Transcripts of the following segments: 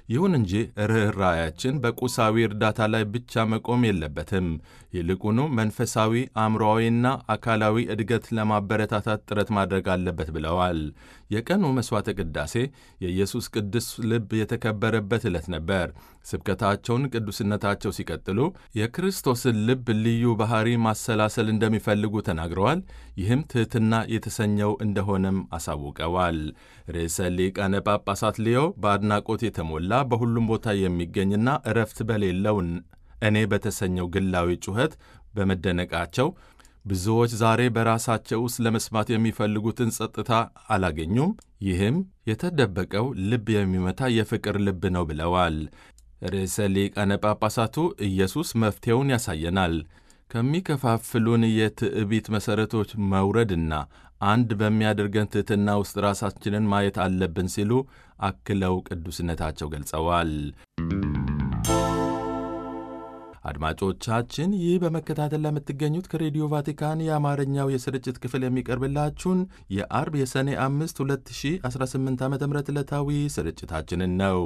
ይሁን እንጂ ርኅራያችን በቁሳዊ እርዳታ ላይ ብቻ መቆም የለበትም። ይልቁኑ መንፈሳዊ፣ አእምሮዊና አካላዊ እድገት ለማበረታታት ጥረት ማድረግ አለበት ብለዋል። የቀኑ መሥዋዕተ ቅዳሴ የኢየሱስ ቅዱስ ልብ የተከበረበት ዕለት ነበር። ስብከታቸውን ቅዱስነታቸው ሲቀጥሉ የክርስቶስን ልብ ልዩ ባሕሪ ማሰላሰል እንደሚፈልጉ ተናግረዋል። ይህም ትሕትና የተሰኘው እንደሆነም አሳውቀዋል። ርዕሰ ሊቃነ ጳጳሳት ሊዮ በአድናቆት የተሞላ በሁሉም ቦታ የሚገኝና እረፍት በሌለውን እኔ በተሰኘው ግላዊ ጩኸት በመደነቃቸው ብዙዎች ዛሬ በራሳቸው ውስጥ ለመስማት የሚፈልጉትን ጸጥታ አላገኙም። ይህም የተደበቀው ልብ የሚመታ የፍቅር ልብ ነው ብለዋል። ርዕሰ ሊቃነ ጳጳሳቱ ኢየሱስ መፍትሔውን ያሳየናል፣ ከሚከፋፍሉን የትዕቢት መሠረቶች መውረድና አንድ በሚያደርገን ትሕትና ውስጥ ራሳችንን ማየት አለብን ሲሉ አክለው ቅዱስነታቸው ገልጸዋል። አድማጮቻችን ይህ በመከታተል ለምትገኙት ከሬዲዮ ቫቲካን የአማርኛው የስርጭት ክፍል የሚቀርብላችሁን የአርብ የሰኔ 5 2018 ዓ ም ዕለታዊ ስርጭታችንን ነው።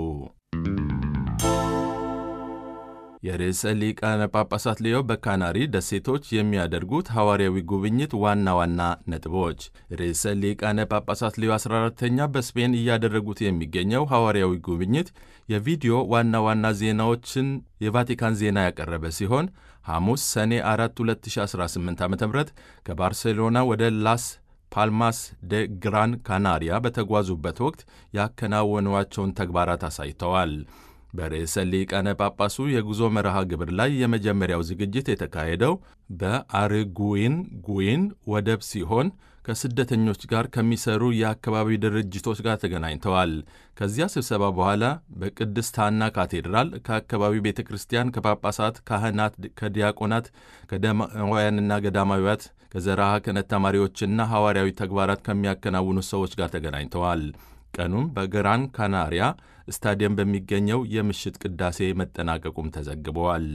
የርዕሰ ሊቃነ ጳጳሳት ሌዮ በካናሪ ደሴቶች የሚያደርጉት ሐዋርያዊ ጉብኝት ዋና ዋና ነጥቦች። ርዕሰ ሊቃነ ጳጳሳት ሌዮ 14ተኛ በስፔን እያደረጉት የሚገኘው ሐዋርያዊ ጉብኝት የቪዲዮ ዋና ዋና ዜናዎችን የቫቲካን ዜና ያቀረበ ሲሆን ሐሙስ ሰኔ 4 2018 ዓ ም ከባርሴሎና ወደ ላስ ፓልማስ ደ ግራን ካናሪያ በተጓዙበት ወቅት ያከናወኗቸውን ተግባራት አሳይተዋል። በርዕሰ ሊቃነ ጳጳሱ የጉዞ መርሃ ግብር ላይ የመጀመሪያው ዝግጅት የተካሄደው በአርጉዊን ጉዊን ወደብ ሲሆን ከስደተኞች ጋር ከሚሰሩ የአካባቢ ድርጅቶች ጋር ተገናኝተዋል። ከዚያ ስብሰባ በኋላ በቅድስት ሐና ካቴድራል ከአካባቢው ቤተ ክርስቲያን ከጳጳሳት፣ ካህናት፣ ከዲያቆናት፣ ከደማውያንና ገዳማዊያት ከዘርዓ ክህነት ተማሪዎችና ሐዋርያዊ ተግባራት ከሚያከናውኑ ሰዎች ጋር ተገናኝተዋል። ቀኑም በግራን ካናሪያ ስታዲየም በሚገኘው የምሽት ቅዳሴ መጠናቀቁም ተዘግበዋል።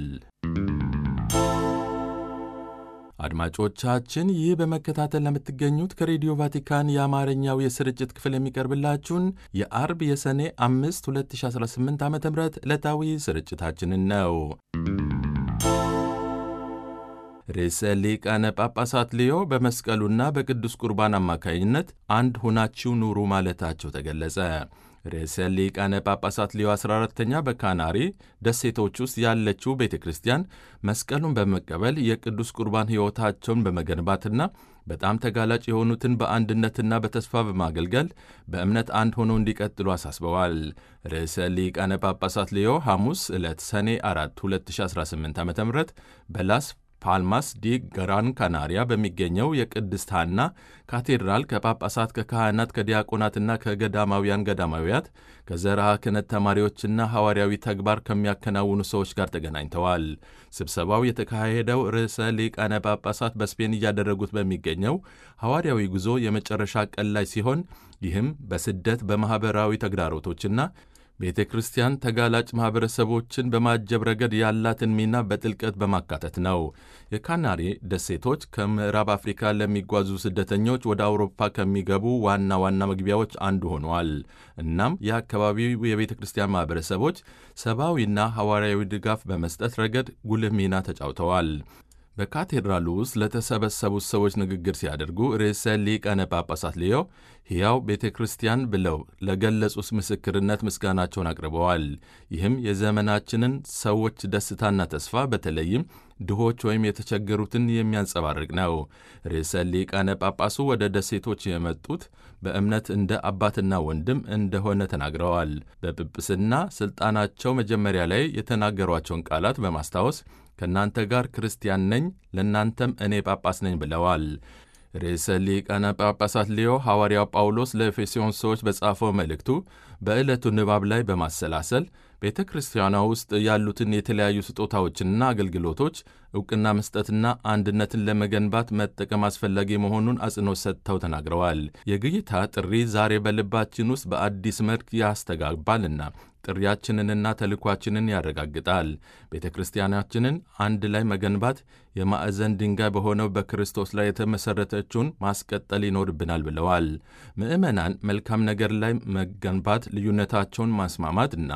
አድማጮቻችን ይህ በመከታተል ለምትገኙት ከሬዲዮ ቫቲካን የአማርኛው የስርጭት ክፍል የሚቀርብላችሁን የአርብ የሰኔ 5 2018 ዓ ም ዕለታዊ ስርጭታችንን ነው። ርዕሰ ሊቃነ ጳጳሳት ሊዮ በመስቀሉና በቅዱስ ቁርባን አማካኝነት አንድ ሁናችሁ ኑሩ ማለታቸው ተገለጸ። ርዕሰ ሊቃነ ጳጳሳት ሊዮ 14ተኛ በካናሪ ደሴቶች ውስጥ ያለችው ቤተ ክርስቲያን መስቀሉን በመቀበል የቅዱስ ቁርባን ሕይወታቸውን በመገንባትና በጣም ተጋላጭ የሆኑትን በአንድነትና በተስፋ በማገልገል በእምነት አንድ ሆነው እንዲቀጥሉ አሳስበዋል። ርዕሰ ሊቃነ ጳጳሳት ሊዮ ሐሙስ ዕለት ሰኔ 4 2018 ዓ ም በላስ ፓልማስ ዲ ገራን ካናሪያ በሚገኘው የቅድስት ሐና ካቴድራል ከጳጳሳት፣ ከካህናት፣ ከዲያቆናትና ከገዳማውያን ገዳማዊያት ከዘርዓ ክህነት ተማሪዎችና ሐዋርያዊ ተግባር ከሚያከናውኑ ሰዎች ጋር ተገናኝተዋል። ስብሰባው የተካሄደው ርዕሰ ሊቃነ ጳጳሳት በስፔን እያደረጉት በሚገኘው ሐዋርያዊ ጉዞ የመጨረሻ ቀን ላይ ሲሆን ይህም በስደት በማኅበራዊ ተግዳሮቶችና ቤተ ክርስቲያን ተጋላጭ ማኅበረሰቦችን በማጀብ ረገድ ያላትን ሚና በጥልቀት በማካተት ነው። የካናሪ ደሴቶች ከምዕራብ አፍሪካ ለሚጓዙ ስደተኞች ወደ አውሮፓ ከሚገቡ ዋና ዋና መግቢያዎች አንዱ ሆነዋል። እናም የአካባቢው የቤተ ክርስቲያን ማኅበረሰቦች ሰብአዊና ሐዋርያዊ ድጋፍ በመስጠት ረገድ ጉልህ ሚና ተጫውተዋል። በካቴድራሉ ውስጥ ለተሰበሰቡት ሰዎች ንግግር ሲያደርጉ ርዕሰ ሊቃነ ጳጳሳት ሊዮ ሕያው ቤተ ክርስቲያን ብለው ለገለጹት ምስክርነት ምስጋናቸውን አቅርበዋል። ይህም የዘመናችንን ሰዎች ደስታና ተስፋ በተለይም ድሆች ወይም የተቸገሩትን የሚያንጸባርቅ ነው። ርዕሰ ሊቃነ ጳጳሱ ወደ ደሴቶች የመጡት በእምነት እንደ አባትና ወንድም እንደሆነ ተናግረዋል። በጵጵስና ሥልጣናቸው መጀመሪያ ላይ የተናገሯቸውን ቃላት በማስታወስ ከእናንተ ጋር ክርስቲያን ነኝ፣ ለእናንተም እኔ ጳጳስ ነኝ ብለዋል። ርዕሰ ሊቃነ ጳጳሳት ሊዮ ሐዋርያው ጳውሎስ ለኤፌሶን ሰዎች በጻፈው መልእክቱ በዕለቱ ንባብ ላይ በማሰላሰል ቤተ ክርስቲያኗ ውስጥ ያሉትን የተለያዩ ስጦታዎችንና አገልግሎቶች ዕውቅና መስጠትና አንድነትን ለመገንባት መጠቀም አስፈላጊ መሆኑን አጽንኦት ሰጥተው ተናግረዋል። የጌታ ጥሪ ዛሬ በልባችን ውስጥ በአዲስ መልክ ያስተጋባልና ጥሪያችንንና ተልኳችንን ያረጋግጣል። ቤተ ክርስቲያናችንን አንድ ላይ መገንባት የማዕዘን ድንጋይ በሆነው በክርስቶስ ላይ የተመሠረተችውን ማስቀጠል ይኖርብናል ብለዋል። ምዕመናን መልካም ነገር ላይ መገንባት፣ ልዩነታቸውን ማስማማት እና